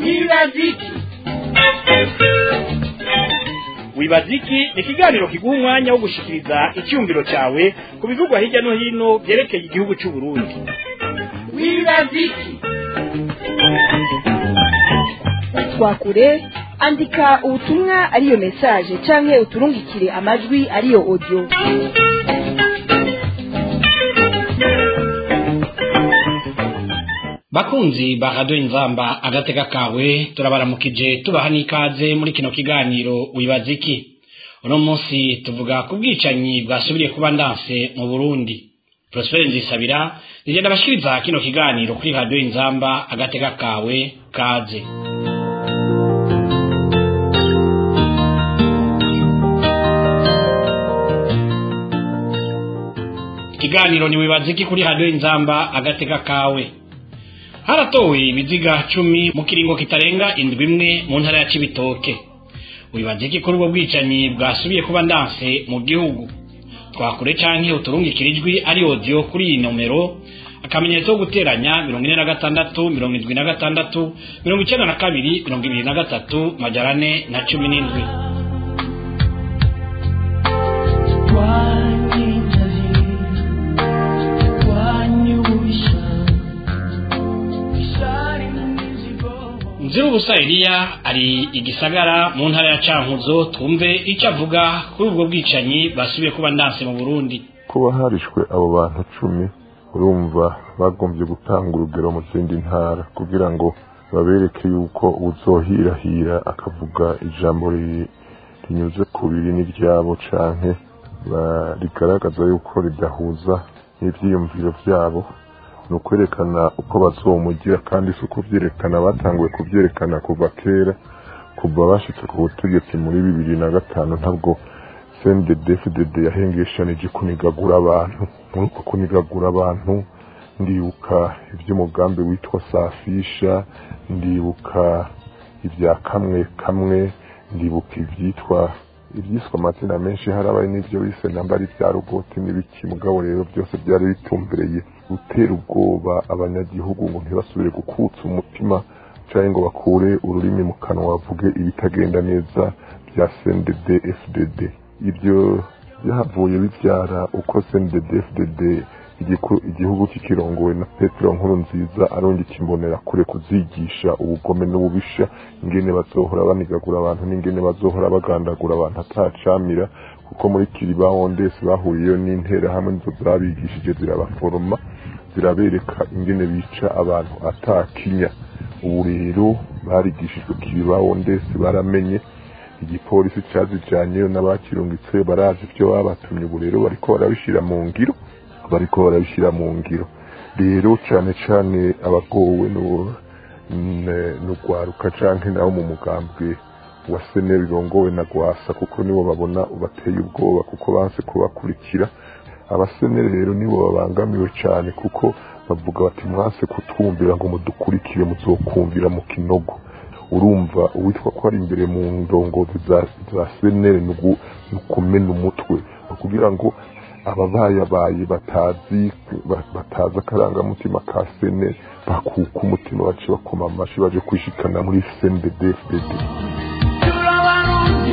wibaziki wibaziki ni ikiganiro kiguha umwanya wo gushikiriza icyumviro cyawe ku bivugwa hirya no hino byerekeye igihugu cy'u Burundi wibaziki twakure andika ubutumwa ariyo message canke uturungikire amajwi ariyo audio bakunzi ba radiyo inzamba agateka kawe turabaramukije tubaha n'ikaze muri kino kiganiro wibaza iki uno munsi tuvuga ku bwicanyi bwasubiriye kuba ndanse mu burundi prosper nzisabira nigenda bashikiriza kino kiganiro kuri radiyo inzamba agateka kawe kaze ikiganiro ni wibaza iki kuri radiyo inzamba agateka kawe haratowe ibiziga cumi mu kiringo kitarenga indwi imwe mu ntara ya cibitoke wibaza iki kuri ubwo bwicanyi bwasubiye kuba ndanse mu gihugu twakure canke uturungikira ijwi ari audio kuri iyi nomero akamenyetso ko guteranya mirongo ine na gatandatu mirongo indwi na gatandatu mirongo icenda na kabiri mirongo ibiri na gatatu majana ane na cumi n'indwi Nzirubusa Eliya ari igisagara mu ntara ya Cankuzo twumve icyo avuga kuri ubwo bwicanyi basubiye kuba ndanse mu Burundi kuba harishwe abo bantu cumi urumva bagombye gutanga urugero mu zindi ntara kugira ngo babereke yuko uzohirahira akavuga ijambo ri- rinyuze ku biri n'iryabo canke ba- rigaragaza yuko ridahuza n'ivyiyumviro vyabo ni ukwerekana uko bazomugira kandi si ukuvyerekana batanguye kuvyerekana kuva kera kuva bashitse ku butegetsi muri bibiri na gatanu ntabwo CNDD-FDD yahengeshanije kunigagura abantu muri uko kunigagura abantu ndibuka ivy'umugambi witwa safisha ndibuka ibya kamwe kamwe ndibuka ivyitwa ibyiswe amazina menshi harabaye n'ibyo bise namba ari bya rugoti n'ibiki mugabo rero byose byari bitumbereye gutera ubwoba abanyagihugu ngo ntibasubire gukutsa umutima cyangwa ngo bakure ururimi mu kanwa bavuge ibitagenda neza bya CNDD FDD ibyo byavuye bibyara uko CNDD FDD igiku- igihugu kikirongowe na Petero nkuru nziza arongera ikimbonera kure kuzigisha ubugome n'ububisha ingene bazohora banigagura abantu n'ingene bazohora bagandagura abantu atacamira kuko muri kiribaho ndese bahuriyeyo n'intera hamwe nizo zabigishije zirabaforoma zirabereka ingene bica abantu atakinya ubu rero barigishijwe kiribaho ndese baramenye igipolisi cyazijanyeyo n'abakirungitse barazi ibyo babatumye ubu rero bariko barabishira mu ngiro bariko barabishyira mu ngiro rero cyane cyane abagowe no- n- n'ugwaruka canke nabo mu mugambwe wa seneri rongowe na gwasa kuko nibo babona ubateye ubwoba kuko banse kubakurikira abaseneri rero nibo babangamiwe cyane kuko bavuga bati mwase kutwumvira ngo mudukurikire muzokumvira mu kinogo urumva uwitwa ko ari imbere mu ndongozi za, za seneri ni ugu- ni ukumena umutwe ni kugira ngo ababayabaye batazi ba- batazi akarangamutima ka sene bakuka umutima bace bakoma amashi baje kwishikana muri CNDD-FDD turabarundi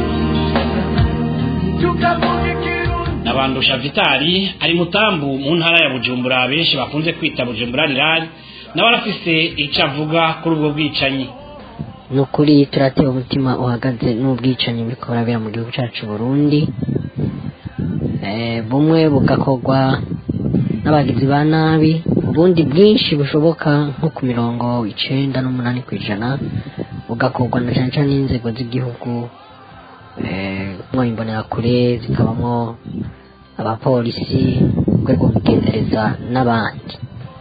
tukavuga ikirundi nabandusha vitali ari mutambu mu ntara ya bujumbura benshi bakunze kwita bujumbura rirari nawe arafise icyo avuga kuri ubwo bwicanyi ni ukuri turatewe umutima uhagaze n'ubwicanyi buriko burabera mu gihugu cyacu Burundi Eh, bumwe bugakorwa n'abagizi ba nabi ubundi bwinshi bushoboka nko ku mirongo icenda n'umunani ku ijana bugakorwa na cyane cyane n'inzego z'igihugu eh, mwo imbonerakure zikabamo abapolisi urwego rw'ubugendereza n'abandi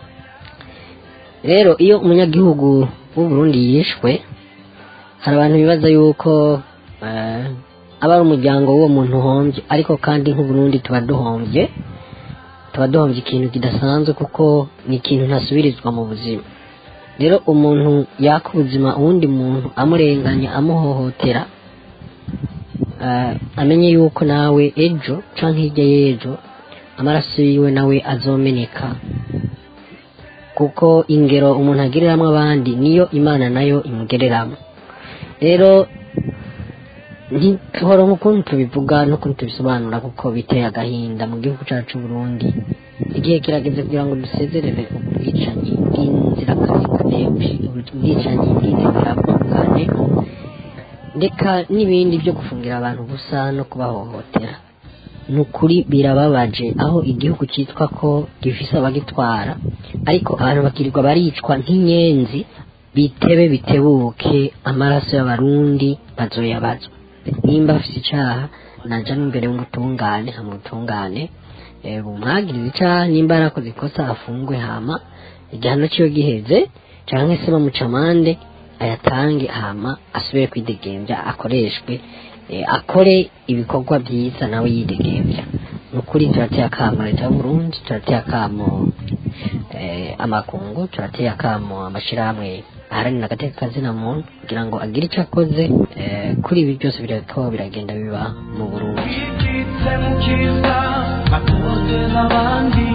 rero iyo umunyagihugu w'u Burundi yishwe hari abantu bibaza yuko eh, aba ari umuryango w'uwo muntu uhombye ariko kandi nk'uburundi tuba duhombye tuba duhombye ikintu kidasanzwe kuko ni ikintu ntasubirizwa mu buzima rero umuntu yaka ubuzima uwundi muntu amurenganya amuhohotera eh, amenye yuko nawe ejo canke hirya y'ejo amaraso yiwe nawe azomeneka kuko ingero umuntu agereramo abandi niyo imana nayo imugereramo rero ntihoro nk'ukuntu tubivuga n'ukuntu tubisobanura kuko biteye agahinda mu gihugu cyacu Burundi igihe kirageze kugira ngo dusezerere ubwicanyi bw'inzirakarengane ubwicanyi bw'inzirakarengane ndeka n'ibindi byo gufungira abantu gusa no kubahohotera ni ukuri birababaje aho igihugu cyitwa ko gifise abagitwara ariko abantu bakirirwa baricwa nk'inyenzi bitebe bitebuke amaraso y'abarundi bazoyabazwa nimba afite icyaha naja n'imbere y'umutungane hamutungane bumwagiriza icyaha nimba yarakoze ikosa afungwe hama igihano cyiwe giheze cyangwa se bamuca amande ayatange hama asubire kwidegembya akoreshwe akore ibikorwa byiza nawe yidegembya ni ukuri turateye akamo leta y'uburundi turateye akamo amakungu turateye akamo amashyirahamwe aharanira agateka kazina muntu kugira ngo agire icyo akoze kuri ibi byose biriko biragenda biba mu burundi yitse mu cyiza atoteza abandi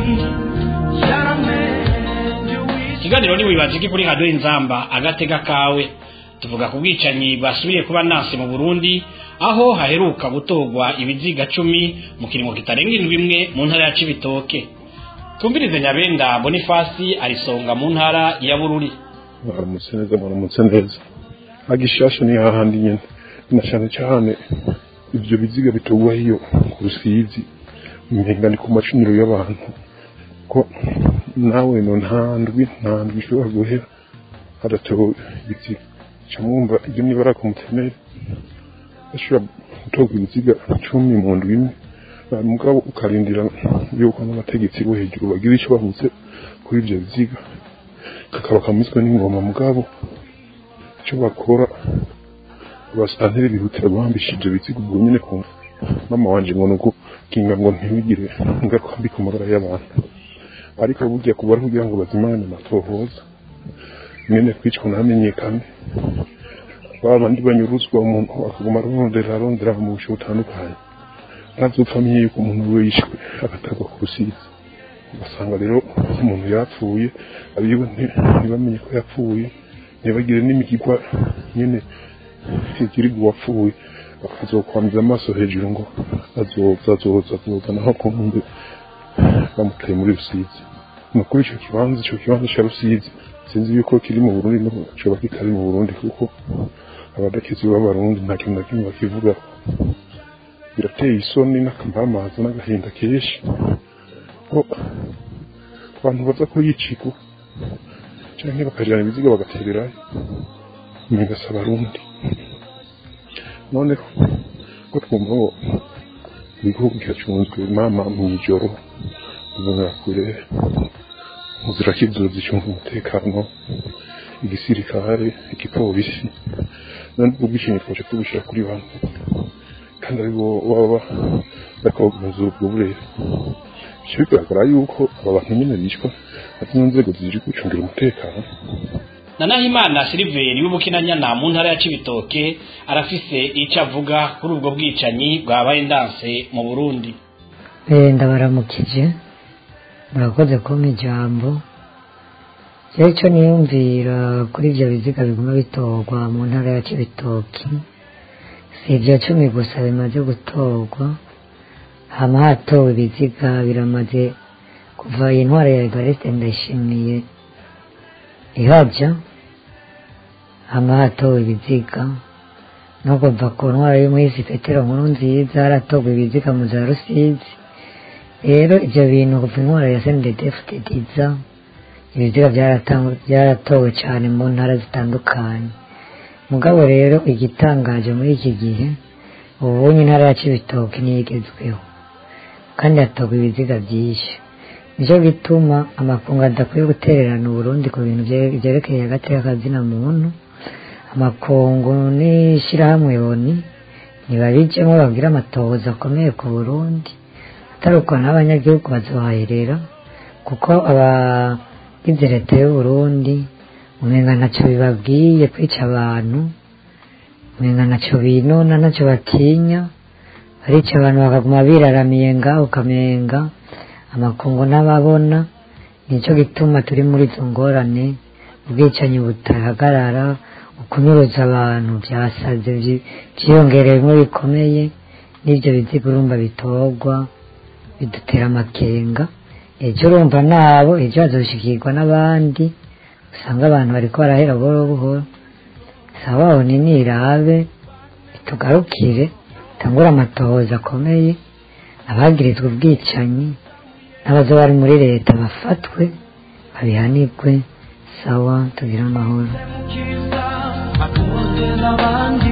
yaramenye uwise ikiganiro ni wibaziki kuri radiyo inzamba agatega kawe tuvuga ku bwicanyi basubiye kuba nasi mu burundi aho haheruka gutorwa ibiziga cumi mu kiringo kitarenga indwi imwe mu ntara ya cibitoke tumvirize nyabenda bonifasi arisonga mu ntara ya bururi mwaramutse neza mwaramutse neza agishasha ni hahandi nyene na cane cane ivyo biziga bitogwa hiyo ku rusizi umenga ni ku macuniro y'abantu ko nawe no nta ndwi nta ndwi ishobora guhera hadatowe ibiziga ca mwumva iyo nibara ku mutemere bashobora gutorwa ibiziga cumi mu ndwi imwe mugabo ukarindira yuko n'abategetsi bo hejuru bagira ico bavuze kuri ivyo biziga kakaba kamizwe n'ingoma mugabo icyo bakora abasanteri bihutira guhambisha ibyo biziga ubwo nyine ku mama wanje ngo nuko kinga ngo ntibigire ingaruka mbi ku magara y'abantu ariko burya kuba ari kugira ngo bazimane amatohoza mwene kwicwa ntamenyekane ba bandi banyuruzwa umuntu akaguma arondera arondera mu bushe butandukanye ntazopfa amenye yuko umuntu we yishwe agatagwa ku rusizi ugasanga rero umuntu yapfuye abiwe ntibamenye ko yapfuye ntibagire n'imigigwa nyine igirirwa uwapfuye bakazokwamiza amaso hejuru ngo azoza azoza azoza naho ku nkumbi bamutaye muri rusizi ni ukuri ico kibanza ico kibanza ca rusizi sinzi yuko kiri mu burundi no coba kitari mu burundi kuko abadakizi b'abarundi nta kintu na kimwe bakivugaho birateye isoni n'akampamaza n'agahinda kenshi ko abantu baza ko yiciko canke bakajana ibiziga bagatererayo umenga si abarundi none ko twumva ngo igihugu kiracunzwe mama mw'ijoro ubonera kure muzira kizuba zicunga umutekano igisirikare igipolisi none ubwo bwishingi twaje tubushyira kuri bantu kandi ari bo baba bariko bagumiza ubwo burere bica bigaragara yuko aba bantu nyine bicwa ati mu nzego ziri gucungira umutekano na nahimana siliveri w'ubukinanyana mu ntara ya cibitoke arafise ico avuga kuri ubwo bwicanyi bwabaye ndanse mu burundi Eh, ndabaramukije murakoze kumpa ijambo jewe ico niyumvira kuri ivyo biziga biguma bitorwa mu ntara ya cibitoki si ivyo cumi gusa bimaze gutorwa hama hatowe ibiziga biramaze kuva iyi ntwara ya evariste ndayishimiye ihaja hama hatowe ibiziga no kuva ku ntwara y'umuhisi petero nkuru nziza haratorwa ibiziga mu za rusizi rero ivyo bintu kuva intwara ya sendedefutediza ibiziga byaratan- byaratowe cyane mu ntara zitandukanye mugabo rero igitangaje muri iki gihe ubunye intara ya cibitoke niyigezweho kandi hatorwa ibiziga byinshi nicyo gituma amakungu adakwiye gutererana uburundi ku bintu vye- vyerekeye agateka kazina muntu amakungu n'ishirahamwe yoni ntibabijemo babwire amatohoza akomeye ku burundi atari uko n'abanyagihugu bazohaherera kuko abagize leta y'uburundi umenga ntacyo bibabwiye kwica abantu umenga ntacyo binona ntacyo batinya barica abantu bakaguma biraramiye ngaho ukamenga amakungu n'ababona nicyo gituma turi muri izo ngorane ubwicanyi butahagarara ukunyuruza abantu byasaze byi- byiyongereyemo bikomeye n'ibyo biziga urumva bitorwa bidutera amakenga ejo urumva nabo ejo hazoshikirwa n'abandi usanga abantu bariko barahera buhoro buhoro sabaho ni nirabe tugarukire tangura amatohoza akomeye abagirizwa ubwicanyi n'abazo bari muri leta bafatwe babihanirwe sawa tugire amahoro mukiza akunze n'abandi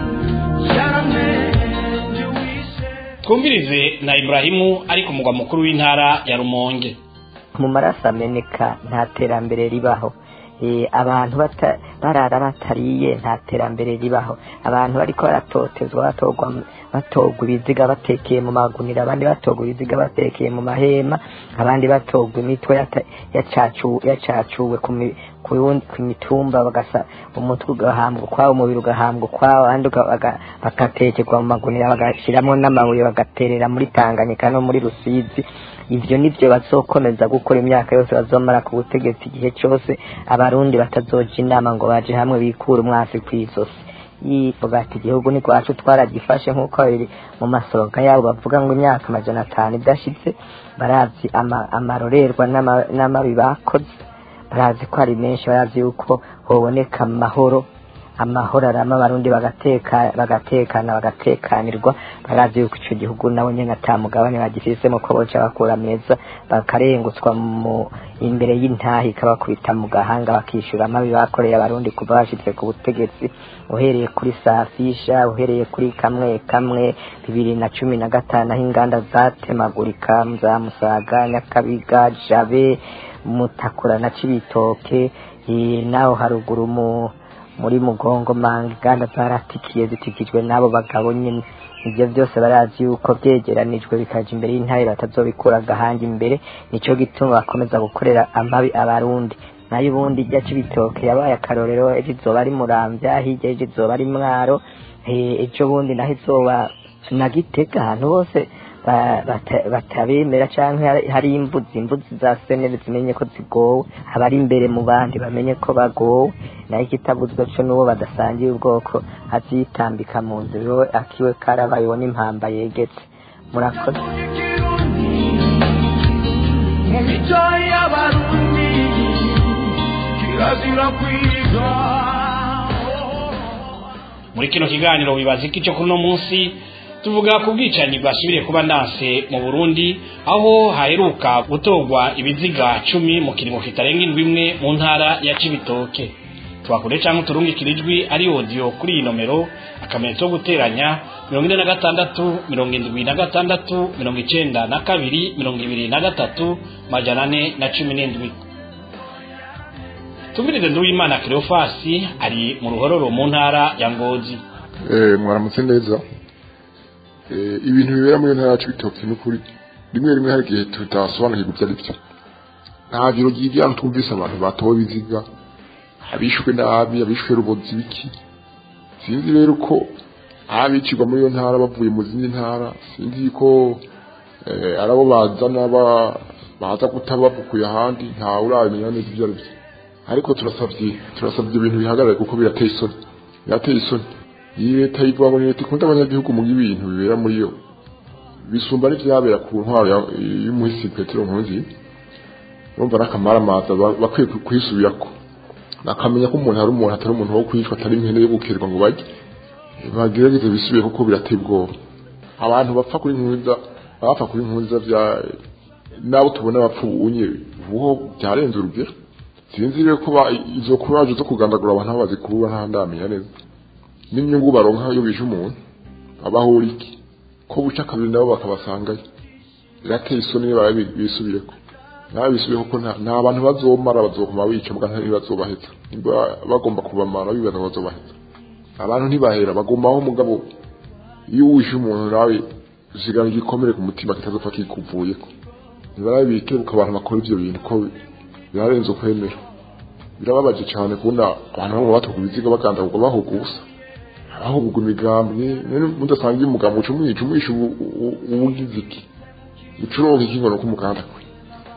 yaramenye wishe twumvirize na iburahimu ari ku mugwa mukuru w'intara ya rumonge mu maraso ameneka nta terambere ribaho Eh, abantu bata- barara batariye nta terambere ribaho abantu bariko baratotezwa batorwa batorwa ibiziga batekeye mu magunira abandi batorwa ibiziga batekeye mu mahema abandi batorwa imitwe yata- yacacu- yacacuwe ku mi- ku yundi- ku mitumba bagasa umutwe ugahambwa ukwawo umubiri ugahambwa ukwawo abandi uga- baga- bagatekerwa mu magunira bagashyiramo n'amabuye bagaterera muri tanganyika no muri rusizi ivyo nivyo bazokomeza gukora imyaka yose bazomara ku butegetsi igihe cyose abarundi batazoja inama ngo baje hamwe bikure umwasi kw'izosi yivuga ati igihugu ni kwacu twaragifashe nk'uko biri mu masoroga yabo bavuga ngo imyaka amajana atanu idashitse barazi ama- amarorerwa n'ama- n'amabi bakoze barazi ko ari menshi barazi yuko hoboneka amahoro amahoro arama abarundi bagateka bagatekana bagatekanirwa barazi yuko ico gihugu nabo nyene ata mugabane bagifisemo ko boca bakura meza bakarengutswa mu imbere y'intahi ikabakubita mu gahanga bakishura amabi bakoreye abarundi kuva bashitse ku butegetsi uhereye kuri safisha uhereye kuri kamwe kamwe bibiri na cumi na gatanu aho inganda zatemagurika za musaga nyakabiga jabe mutakura na cibitoke eh, naho haruguru mu muri mugongo manga inganda zaratikiye zitikijwe n'abo bagabo nyine ibyo byose barazi yuko byegeranijwe bikaja imbere y'intare batazobikura agahanga imbere nico gituma bakomeza gukorera amabi abarundi nayo ubundi ijya c'ibitoke yabaye akarorero ejo izoba ari muramvya hirya ejo izoba ari mwaro eh, ejo bundi naho izoba na gitega ahantu hose ba- bata- batabemera canke hari- hari imbuzi imbuzi za senere zimenye ko zigowe abari imbere mu bandi bamenye ko bagowe nayo ikitabuzwe co n'uwo badasangiye ubwoko azitambika mu nzira iwe akiwe karabaye uwo n'impamba yegetse murakoze mu mico y'abarundi kirazira kwiga muri kino kiganiro wibaza iki cyo kuri uno munsi tuvuga ku bwicanyi bwasubiriye kuba ndanse mu burundi aho haheruka gutorwa ibiziga cumi mu kiringo kitarenga indwi imwe mu ntara ya cibitoke twakure cyangwa uturungikira ijwi ari odiyo kuri iyi nomero akamenyetso ko guteranya mirongo ine na gatandatu mirongo indwi na gatandatu mirongo icenda na kabiri mirongo ibiri na gatatu majana ane na cumi n'indwi tumirize nduwimana cleofasi ari mu ruhororo mu ntara ya ngozi Eh, mwaramutse neza Eh, ibintu bibera muri iyo ntara yacu bitoki n'ukuri rimwe rimwe hari igihe tutasobanukirwa ibyo ari byo nta biro ry'ibyantu twumvise abantu batowe ibiziga abishwe nabi abishwe rubozi biki sinzi rero ko abicirwa muri iyo ntara bavuye mu zindi ntara sinzi ko eh, ari abo bazana ba- baza kutabavukuye ahandi ntawe urabimenya neza ibyo ari byo ariko turasabye turasabye ibintu bihagarare kuko birateye isoni birateye isoni iyi leta yivuga ngo ni leta ikunda abanyagihugu mu ibintu bibera muri yo bisumba n'ivyabera ku ntwaro ya- y'umuhisi petero nkunzi urumva n'akamaramaza ba- bakwiye ku- kuyisubirako bakamenya ko umuntu ari umuntu atari umuntu wo kwicwa atari impene yo gukerwa ngo barye bagerageze bisubiye kuko birateye ubwoba abantu bapfa kuri nkunza abapfa kuri nkunza vya nabo tubona bapfa ubunye ubuho byarenze urugero sinzi rero ko ba- izo kuraje zo kugandagura abantu aho bazikura nta ndamenya neza n'inyungu baronka iyo bishe umuntu abahura iki ko buca kabiri nabo bakabasangayo birateye isoni niba bisubireko nawe bisubireko ko nta- nta bantu bazomara bazokoma bica mbwa ntibazobaheza niba bagomba kubamara bibaza ngo bazobaheza abantu ntibahera bagumaho mugabo iyo wishe umuntu nawe usigana igikomere ku mutima kitazopfa kikuvuyeko ntibarabe bikebuka abantu bakora ivyo bintu ko birarenze ukwemera birababaje cyane kubona abantu bamwe batuka ibiziga bagandagurwa bahuga ubusa ahubwo imigambwe none mudasangiye umugambwe uca umwica umwisha ubu- ubu- ubugize iki ucuronka iki ngo nuko umuganda kwe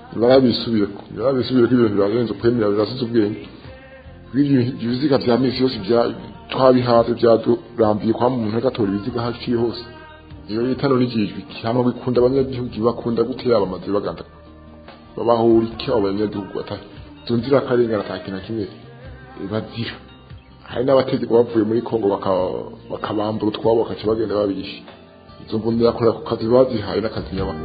barabisubire barabisubire ko ibintu birarenze kwemera birasize ubwenge ibyo ibiziga vya misi yose bya twabihaze byadurambiye kwa muntu agatora ibiziga haciye hose iyo yitano n'igijwi cyangwa bikunda abanyagihugu bakunda gutera abamazi baganda babahura iki abo banyagihugu bata tunzira akarengana ataki na kimwe bazira hari n'abategeko bavuye muri Kongo bakabambura utwabo bakaca bagenda babishe izo mbunda yakora ku kazi bazihaye n'akazi nyabana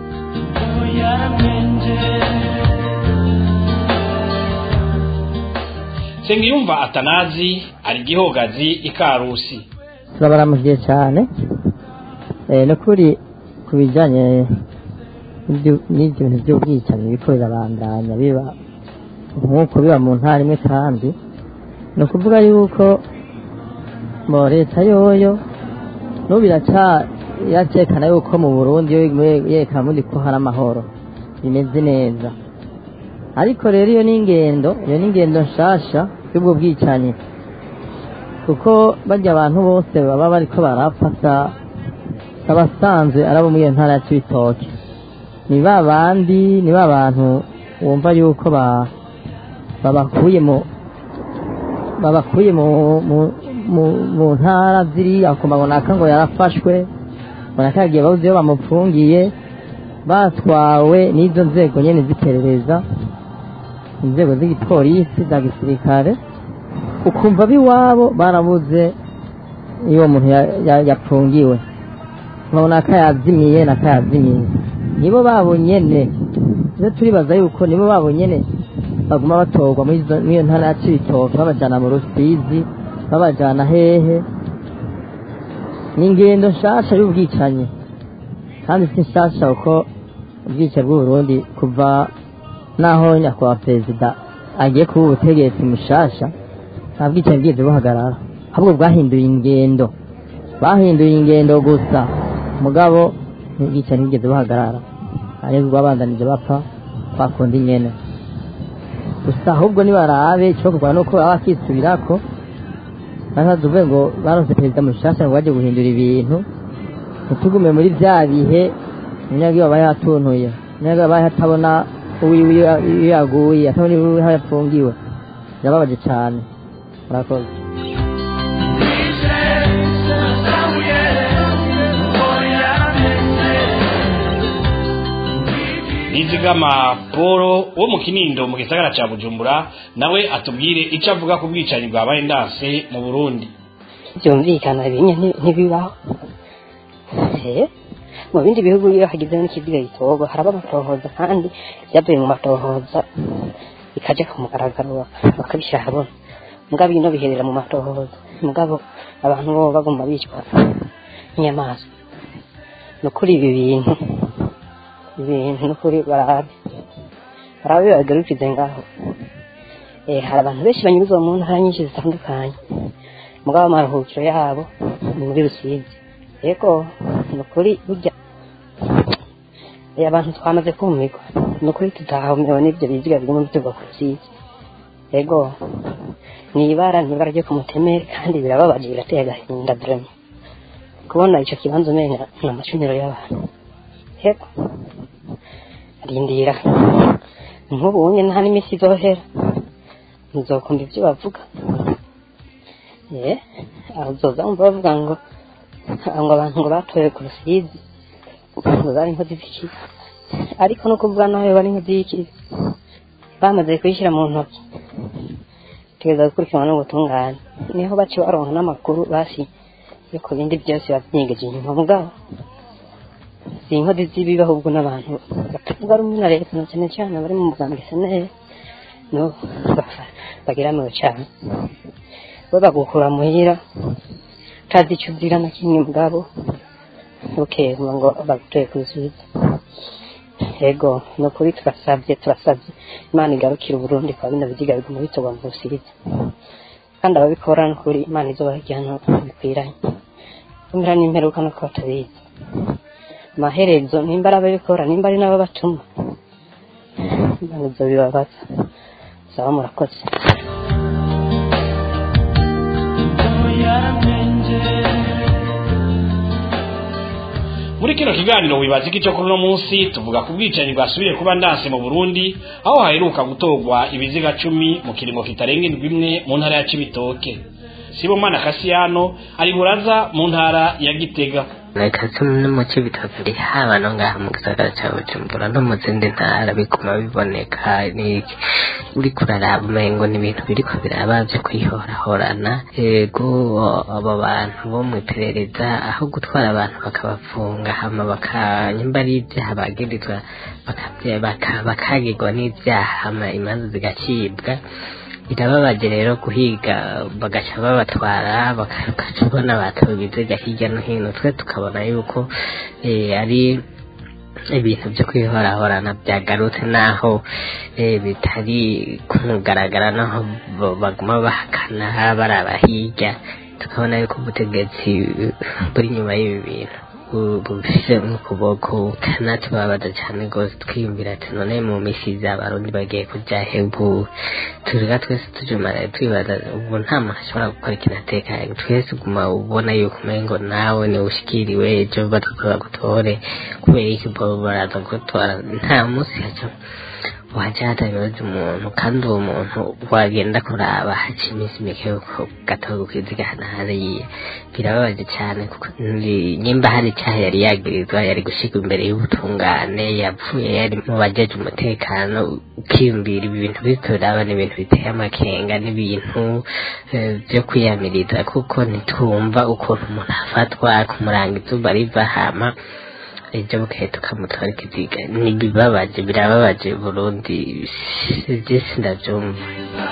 Sengiyumva Atanazi ari gihogazi ikarusi turabaramukiye cyane eh no kuri ku bijyanye n'ibyo- n'ibyo bintu by'ubwicanyi biriko birabandanya biba nk'uko biba mu ntara imwe kandi ni ukuvuga yuko mu leta yoyo n'ubu iraca iracekana yuko mu burundi yo yerekana mundi ko hari amahoro bimeze neza ariko rero iyo ni ingendo iyo ni ingendo nshasha y'ubwo bwicanyi kuko bajya abantu bose baba bariko barapfa sa- abasanzwe ari abo muri iyo ntara ya cibitoke ni ba bandi ni ba bantu wumva yuko ba- babakuye mu babakuye mu mu mu, mu ntara ziriya ku mabonaka ngo yarafashwe bonaka yagiye babuze iyo bamupfungiye batwawe n'izo nzego nyene z'iperereza inzego z'igipolisi za gisirikare ukumva b'iwabo barabuze iyo uwo muntu ya- ya- yapfungiwe nkabona ko yazimiye nako yazimiye nibo babo nyene rero turibaza yuko nibo babo nyene baguma batorwa muri izo- muri iyo ntara ya cibitoke babajana mu rusizi babajana hehe ni ingendo nshasha y'ubwicanyi kandi si nshasha kuko ubwicanyi bw'uburundi kuva naho nyakubahwa perezida agiye kuba ubutegetsi mushasha nta bwicanyi bwigeze buhagarara ahubwo bwahinduye ingendo bahinduye ingendo gusa mugabo ubwicanyi bwigeze buhagarara ariko rwabandanije bapfa bakunda inyene gusa ahubwo nibarabe icokorwa nuko baba bakisubirako ntazavuge ngo baronse perezida mushasha ngo baje guhindura ibintu ntitugume muri vya bihe umunyagihugu aba yatuntuye umunyagihugu aba atabona uwiwe iyo iyo yaguye atabona iwiwe aho yapfungiwe birababaje cane murakoze nizigama Paul wo mu kinindo mu gisagara ca Bujumbura nawe atubwire ico avuga ku bwicanyi bwabaye ndanse mu Burundi byumvikana ibinye nti- ntibibaho Eh, mu bindi bihugu iyo hagizeho n'ikiziga gitorwa haraba amatohoza kandi byavuye mu matohoza bikaja ku mugaragaro baka- bakabishyira ahabona mugabo ino biherera mu matohoza mugabo abantu bo bagomba bicwa nk'inyamaswa ni ukuri ibi bintu ibintu ni ukuri barabe barabe bagarukize ngaho Eh, hari abantu benshi banyuzwa mu ntara nyinshi zitandukanye mugabo amaruhukiro yabo ni muri rusizi yego ni ukuri burya eh, abantu twamaze kumirwa ni ukuri tutahumiwe n'ibyo biziga biguma bituva ku rusizi yego ni ibara ni ibara ryo ku mutemere kandi birababaje birateye agahinda vrema kubona ico kibanza umenga ni amacuniro y'abantu yego rindira nk'ubu unye nta n'iminsi izohera muzokumva ibyo bavuga ye azoza wumva bavuga ngo ngo abantu ngo batoye ku rusizi ngo bari inkozi z'ikibi ariko no kuvuga nawe bari inkozi y'ikibi bamaze kuyishyira mu ntoki tugeza gukurikiranwa n'ubutungane niho baci baronka n'amakuru basi yo ku bindi byose babyigeje inyuma mugabo si inkozi z'ibibi ahubwo n'abantu batavuga rumwe na leta na cyane cyane bari mu mugambwe senere no bagiramiwe cyane bo bagukura muhira utazi icyo uzira na kimwe mugabo ukema ngo bagutoye ku rusizi yego ni ukuri turasabye turasabye imana igarukira uburundi kwa bino biziga biguma bitorwa mu rusizi kandi ababikora ni ukuri imana izobaha igihano bikwiranye kumira n'imperuka no kuba batabizi amaherezo nimba ari ababikora nimba ari n'abo batuma imana izo bibabaza saba murakoze muri muri kino kiganiro wibaza iki cyo kuri uno munsi tuvuga ku bwicanyi bwasubiye kuba ndanse mu burundi aho haheruka gutorwa ibiziga cumi mu kiringo kitarenga indwi imwe mu ntara ya cibitoke sibomana kasiyano ari buraza mu ntara ya gitega reka no mu cibitoke ndi haba no ngaha mu gisagara ca bujumbura no mu zindi ntara biguma biboneka niki uriko uraraba umengo ni ibintu biriko biraba vyo kwihorahorana ego abo bantu bo mw'iperereza aho gutwara abantu bakabafunga hama bakanyimba ari ivyaha bagirizwa bakavya- baka- bakagirwa n'ivyaha hama imanza zigacibwa birababaje rero guhiga bagaca babatwara bakaca ubona batowe ibiziga hirya no hino twe tukabona yuko eh, ari ibintu byo kwihorahorana byagarutse naho eh, bitari kumugaragara naho bo- baguma bahakana baraba hirya tukabona yuko ubutegetsi eh, buri inyuma y'ibi bintu bu- bufise ukuboko kanatubabaza cyane rwose twiyumvira ati none mu misi iza abarundi bagiye kuja hebu turiga twese tujumara twibaza ubu nta muntu ashobora gukora ikintu atekanye twese uguma ubona yuko umengo nawe ni ushikiriwe ejo batukura gutore kubera iki bo baraza gutora nta munsi haca waja hatabibaza umuntu kandi uwo muntu wagenda kuraba haca iminsi mike yuko gatoga kwiziga hana hariya birababaje cyane kuko ni- nimba hari icyaha yari yagirizwa yari gushika imbere y'ubutungane yapfuye yari mu bajeje umutekano ukiyumvira ibi bintu biriko biraba ni ibintu biteye amakenga n'ibintu eh, vyo kwiyamiriza kuko ntitwumva ukuntu umuntu afatwa kumuranga izuba riva hama ejo bukeye tukamutora ikiziga nibibabaje birababaje burundi byinshi ndabyumva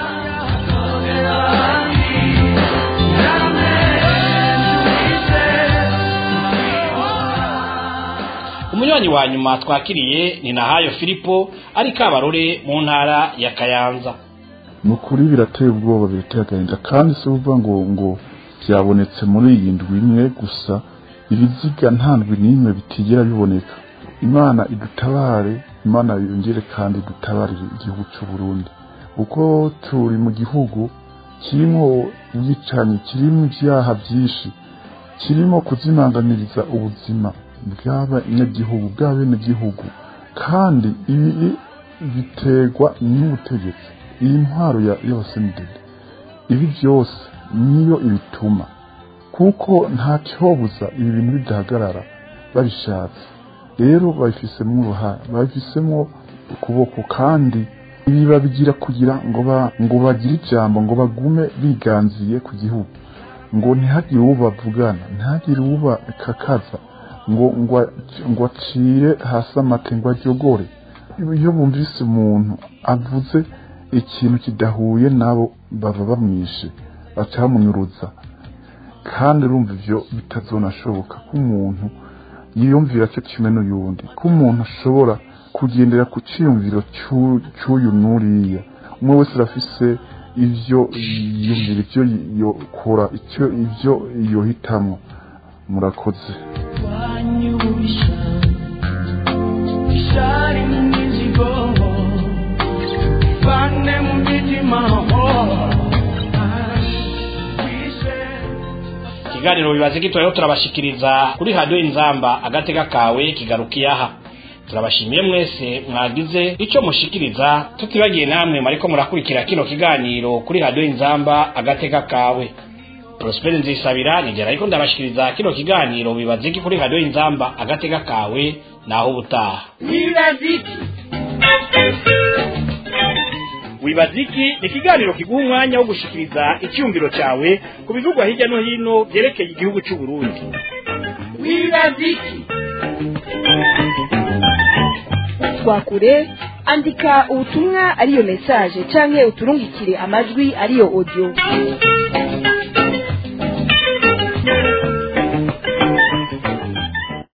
umunywanyi wa nyuma twakiriye ni nahayo filipo ari kabarore mu ntara ya kayanza ni ukuri birateye ubwoba birateye agahinda kandi si uvuga ngo ngo byabonetse muri iyi ndwi imwe gusa ibiziga nta ndwi n'imwe bitigera biboneka imana idutabare imana yongere kandi idutabarire igihugu cy'u Burundi kuko turi mu gihugu kirimo ubwicanyi kirimo ibyaha byinshi kirimo kuzimanganiriza ubuzima bw'abanyagihugu bw'abenegihugu kandi ibi biterwa n'ubutegetsi iyi ntwaro ya yosemidede ibi byose niyo ibituma kuko nta cyobuza ibi bintu bidahagarara babishatse rero babifisemo uruhare babifisemo ukuboko kandi ibi babigira kugira ngo ba ngo bagire ijambo ngo bagume biganziye ku gihugu ngo ntihagire uwo bavugana ntihagire uwo bakakaza ngo ngo ngo acire hasi amate ngo ajyogore iyo bumvise umuntu avuze ikintu kidahuye nabo baba bamwishe baca bamunyuruza kandi urumva ibyo bitazonashoboka ko umuntu yiyumvira cyo kimwe n'uyundi ko umuntu ashobora kugendera ku cyiyumviro cy'u- cy'uyu n'uriya umwe wese arafise ibyo yiyumvira ibyo yokora icyo ibyo yohitamo murakoze wanyubisha ishari mu mizigo vane mu mitima ikiganiro bibaze gito rero turabashikiriza kuri radiyo inzamba agatega kawe kigarukiye aha turabashimiye mwese mwagize icyo mushikiriza tutibagiye namwe mariko murakurikira kino kiganiro kuri radiyo inzamba agatega kawe prosperi nzisabira nigera ariko ndabashikiriza kino kiganiro bibaze iki kuri radiyo inzamba agatega kawe naho ubutaha wibaziki wibaziki ni ikiganiro kiguha umwanya wo gushikiriza icyumviro cyawe ku bivugwa hirya no hino byerekeye igihugu cy'u Burundi wibaziki twakure andika ubutumwa ariyo message canke uturungikire amajwi ariyo audio